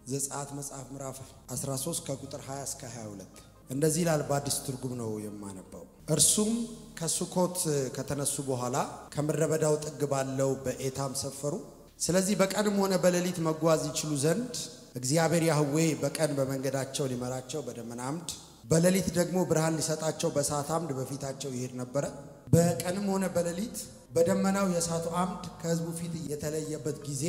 ዘጸአት መጽሐፍ ምዕራፍ 13 ከቁጥር 20 እስከ 22 እንደዚህ ይላል። በአዲስ ትርጉም ነው የማነባው። እርሱም ከሱኮት ከተነሱ በኋላ ከምድረ በዳው ጥግ ባለው በኤታም ሰፈሩ። ስለዚህ በቀንም ሆነ በሌሊት መጓዝ ይችሉ ዘንድ እግዚአብሔር ያህዌ በቀን በመንገዳቸው ሊመራቸው በደመና አምድ፣ በሌሊት ደግሞ ብርሃን ሊሰጣቸው በእሳት አምድ በፊታቸው ይሄድ ነበረ። በቀንም ሆነ በሌሊት በደመናው የእሳቱ አምድ ከሕዝቡ ፊት የተለየበት ጊዜ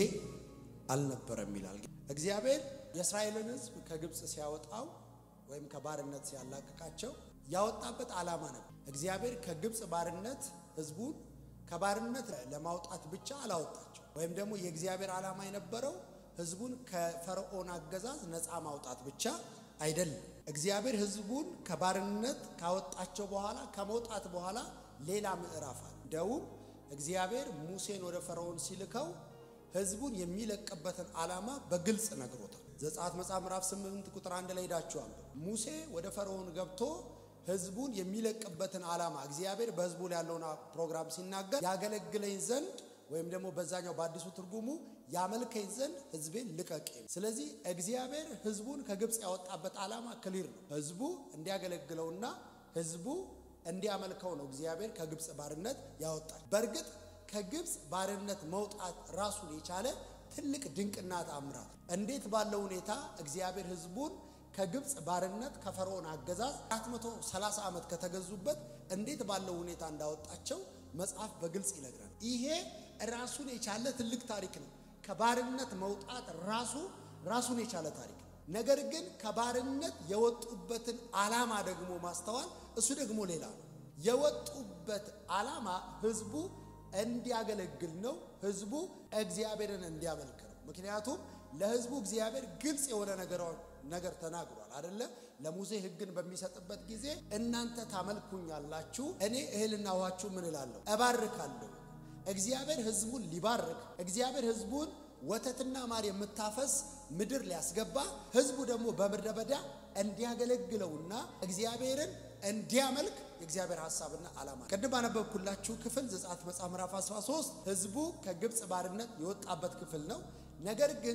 አልነበረም ይላል። እግዚአብሔር የእስራኤልን ሕዝብ ከግብፅ ሲያወጣው ወይም ከባርነት ሲያላቅቃቸው ያወጣበት ዓላማ ነበር። እግዚአብሔር ከግብፅ ባርነት ሕዝቡን ከባርነት ለማውጣት ብቻ አላወጣቸው። ወይም ደግሞ የእግዚአብሔር ዓላማ የነበረው ሕዝቡን ከፈርዖን አገዛዝ ነፃ ማውጣት ብቻ አይደለም። እግዚአብሔር ሕዝቡን ከባርነት ካወጣቸው በኋላ ከመውጣት በኋላ ሌላ ምዕራፍ አለ። እንደውም እግዚአብሔር ሙሴን ወደ ፈርዖን ሲልከው ሕዝቡን የሚለቅበትን ዓላማ በግልጽ ነግሮታል። ዘጸአት መጽሐፍ ምዕራፍ 8 ቁጥር አንድ ላይ ሄዳችኋል። ሙሴ ወደ ፈርዖን ገብቶ ሕዝቡን የሚለቅበትን ዓላማ እግዚአብሔር በሕዝቡ ላይ ያለውን ፕሮግራም ሲናገር ያገለግለኝ ዘንድ ወይም ደግሞ በዛኛው በአዲሱ ትርጉሙ ያመልከኝ ዘንድ ሕዝቤን ልቀቅ። ስለዚህ እግዚአብሔር ሕዝቡን ከግብፅ ያወጣበት ዓላማ ክሊር ነው። ሕዝቡ እንዲያገለግለውና ሕዝቡ እንዲያመልከው ነው እግዚአብሔር ከግብፅ ባርነት ያወጣል። በእርግጥ ከግብፅ ባርነት መውጣት ራሱን የቻለ ትልቅ ድንቅና ተአምራት። እንዴት ባለው ሁኔታ እግዚአብሔር ሕዝቡን ከግብፅ ባርነት ከፈርዖን አገዛዝ 430 ዓመት ከተገዙበት እንዴት ባለው ሁኔታ እንዳወጣቸው መጽሐፍ በግልጽ ይነግራል። ይሄ ራሱን የቻለ ትልቅ ታሪክ ነው። ከባርነት መውጣት ራሱ ራሱን የቻለ ታሪክ ነው። ነገር ግን ከባርነት የወጡበትን ዓላማ ደግሞ ማስተዋል እሱ ደግሞ ሌላ ነው። የወጡበት ዓላማ ህዝቡ እንዲያገለግል ነው። ህዝቡ እግዚአብሔርን እንዲያመልክ ነው። ምክንያቱም ለህዝቡ እግዚአብሔር ግልጽ የሆነ ነገር ተናግሯል አደለ? ለሙሴ ህግን በሚሰጥበት ጊዜ እናንተ ታመልኩኛላችሁ፣ እኔ እህልና ውሃችሁ ምን እላለሁ እባርካለሁ። እግዚአብሔር ህዝቡን ሊባርክ እግዚአብሔር ህዝቡን ወተትና ማር የምታፈስ ምድር ሊያስገባ ህዝቡ ደግሞ በምድረ በዳ እንዲያገለግለውና እግዚአብሔርን እንዲያመልክ የእግዚአብሔር ሐሳብና ዓላማ ቅድም ባነበብኩላችሁ ክፍል ዘጸአት መጽሐፍ ምዕራፍ 13 ህዝቡ ከግብፅ ባርነት የወጣበት ክፍል ነው። ነገር ግን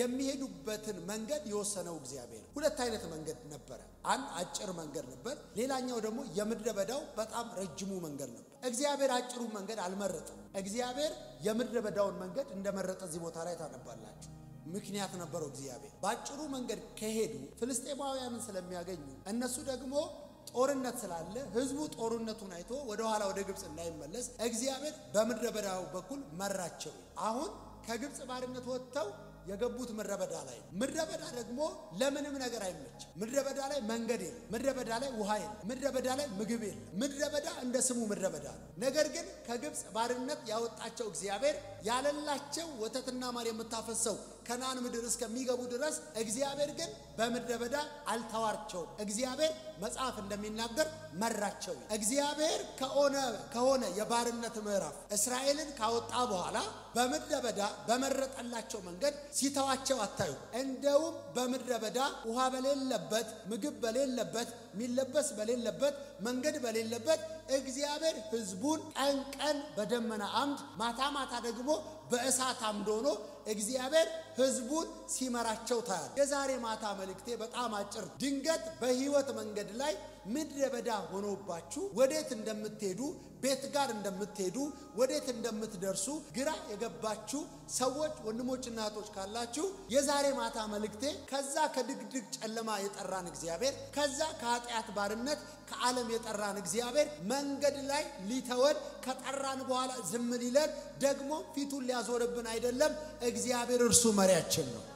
የሚሄዱበትን መንገድ የወሰነው እግዚአብሔር ሁለት አይነት መንገድ ነበረ። አንድ አጭር መንገድ ነበር፣ ሌላኛው ደግሞ የምድረ በዳው በጣም ረጅሙ መንገድ ነበር። እግዚአብሔር አጭሩ መንገድ አልመረጠም። እግዚአብሔር የምድረ በዳውን መንገድ እንደመረጠ እዚህ ቦታ ላይ ታነባላችሁ። ምክንያት ነበረው። እግዚአብሔር በአጭሩ መንገድ ከሄዱ ፍልስጤማውያንን ስለሚያገኙ እነሱ ደግሞ ጦርነት ስላለ ህዝቡ ጦርነቱን አይቶ ወደ ኋላ ወደ ግብፅ እንዳይመለስ እግዚአብሔር በምድረ በዳው በኩል መራቸው። አሁን ከግብፅ ባርነት ወጥተው የገቡት ምድረ በዳ ላይ ነው። ምድረ በዳ ደግሞ ለምንም ነገር አይመችም። ምድረ በዳ ላይ መንገድ የለም። ምድረ በዳ ላይ ውሃ የለም። ምድረ በዳ ላይ ምግብ የለም። ምድረ በዳ እንደ ስሙ ምድረ በዳ ነው። ነገር ግን ከግብፅ ባርነት ያወጣቸው እግዚአብሔር ያለላቸው ወተትና ማር የምታፈሰው ከነዓን ምድር እስከሚገቡ ድረስ እግዚአብሔር ግን በምድረ በዳ አልተዋቸውም። እግዚአብሔር መጽሐፍ እንደሚናገር መራቸው። እግዚአብሔር ከሆነ ከሆነ የባርነት ምዕራፍ እስራኤልን ካወጣ በኋላ በምድረ በዳ በመረጠላቸው መንገድ ሲተዋቸው አታዩ። እንደውም በምድረ በዳ ውሃ በሌለበት፣ ምግብ በሌለበት፣ የሚለበስ በሌለበት፣ መንገድ በሌለበት እግዚአብሔር ሕዝቡን ቀን ቀን በደመና አምድ ማታ ማታ ደግሞ በእሳት አምድ ሆኖ እግዚአብሔር ሕዝቡን ሲመራቸው ታያል። የዛሬ ማታ መልእክቴ በጣም አጭር። ድንገት በህይወት መንገድ ላይ ምድረ በዳ ሆኖባችሁ ወዴት እንደምትሄዱ ቤት ጋር እንደምትሄዱ ወዴት እንደምትደርሱ ግራ የገባችሁ ሰዎች ወንድሞችና እህቶች ካላችሁ የዛሬ ማታ መልእክቴ ከዛ ከድቅድቅ ጨለማ የጠራን እግዚአብሔር ከዛ ከኃጢአት ባርነት ከዓለም የጠራን እግዚአብሔር መንገድ ላይ ሊተወን ከጠራን በኋላ ዝም ሊለን ደግሞ ፊቱን ሊያዞርብን አይደለም። እግዚአብሔር እርሱ መሪያችን ነው።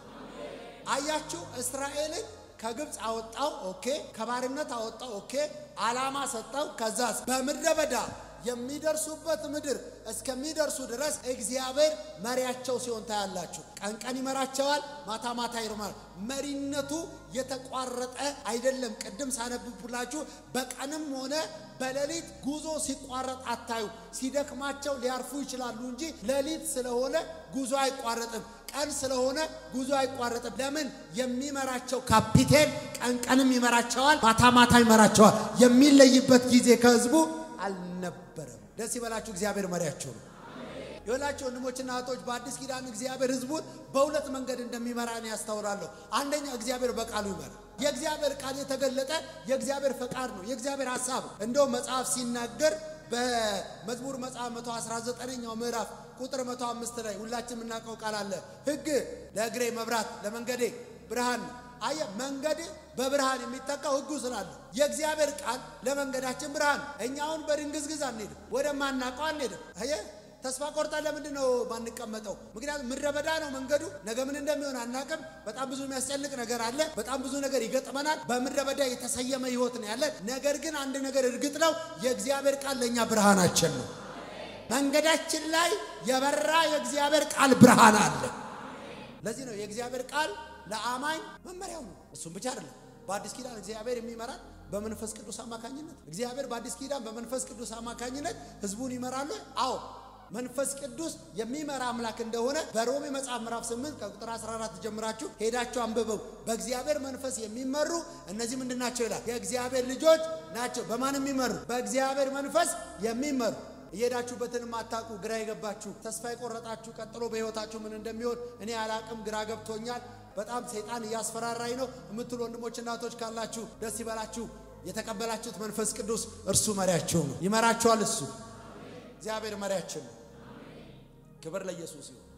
አያችሁ እስራኤልን ከግብፅ አወጣው። ኦኬ፣ ከባርነት አወጣው። ኦኬ፣ ዓላማ ሰጠው። ከዛስ በምድረ በዳ የሚደርሱበት ምድር እስከሚደርሱ ድረስ እግዚአብሔር መሪያቸው ሲሆን ታያላችሁ። ቀን ቀን ይመራቸዋል፣ ማታ ማታ ይርማል። መሪነቱ የተቋረጠ አይደለም። ቅድም ሳነብብላችሁ በቀንም ሆነ በሌሊት ጉዞ ሲቋረጥ አታዩ። ሲደክማቸው ሊያርፉ ይችላሉ እንጂ ሌሊት ስለሆነ ጉዞ አይቋረጥም። ቀን ስለሆነ ጉዞ አይቋረጥም። ለምን? የሚመራቸው ካፒቴን ቀን ቀንም ይመራቸዋል፣ ማታ ማታ ይመራቸዋል። የሚለይበት ጊዜ ከህዝቡ አልነበረም። ደስ ይበላችሁ፣ እግዚአብሔር መሪያቸው ነው። የወላቸው ወንድሞችና እህቶች በአዲስ ኪዳን እግዚአብሔር ሕዝቡን በሁለት መንገድ እንደሚመራን ያስተውላለሁ። አንደኛ እግዚአብሔር በቃሉ ይመራ። የእግዚአብሔር ቃል የተገለጠ የእግዚአብሔር ፈቃድ ነው፣ የእግዚአብሔር ሀሳብ ነው። እንደው መጽሐፍ ሲናገር በመዝሙር መጽሐፍ 119ኛው ምዕራፍ ቁጥር 105 ላይ ሁላችን የምናውቀው ቃል አለ። ሕግ ለእግሬ መብራት ለመንገዴ ብርሃን ነው። አየ መንገድ በብርሃን የሚተካው ሕጉ ስላለ የእግዚአብሔር ቃል ለመንገዳችን ብርሃን። እኛ አሁን በድንግዝግዝ አንሄድም፣ ወደማናውቀው አንሄድም። አየ ተስፋ ቆርጠን ለምንድን ነው ማንቀመጠው? ምክንያቱም ምድረ በዳ ነው መንገዱ። ነገ ምን እንደሚሆን አናቅም። በጣም ብዙ የሚያስጨንቅ ነገር አለ። በጣም ብዙ ነገር ይገጥመናል። በምድረ በዳ የተሰየመ ህይወት ነው ያለን። ነገር ግን አንድ ነገር እርግጥ ነው፣ የእግዚአብሔር ቃል ለእኛ ብርሃናችን ነው። መንገዳችን ላይ የበራ የእግዚአብሔር ቃል ብርሃን አለ። ለዚህ ነው የእግዚአብሔር ቃል ለአማኝ መመሪያው ነው። እሱም ብቻ አይደለም። በአዲስ ኪዳን እግዚአብሔር የሚመራን በመንፈስ ቅዱስ አማካኝነት እግዚአብሔር በአዲስ ኪዳን በመንፈስ ቅዱስ አማካኝነት ህዝቡን ይመራሉ። አዎ መንፈስ ቅዱስ የሚመራ አምላክ እንደሆነ በሮሜ መጽሐፍ ምዕራፍ 8 ከቁጥር 14 ጀምራችሁ ሄዳችሁ አንብበው። በእግዚአብሔር መንፈስ የሚመሩ እነዚህ ምንድን ናቸው ይላል? የእግዚአብሔር ልጆች ናቸው። በማን የሚመሩ? በእግዚአብሔር መንፈስ የሚመሩ እየሄዳችሁበትን ማታውቁ ግራ የገባችሁ ተስፋ የቆረጣችሁ ቀጥሎ በህይወታችሁ ምን እንደሚሆን እኔ አላቅም፣ ግራ ገብቶኛል፣ በጣም ሰይጣን እያስፈራራኝ ነው የምትሉ ወንድሞችና እህቶች ካላችሁ ደስ ይበላችሁ። የተቀበላችሁት መንፈስ ቅዱስ እርሱ መሪያችሁ ነው። ይመራችኋል። እሱ እግዚአብሔር መሪያችን ነው። ክብር ለኢየሱስ ይሁን።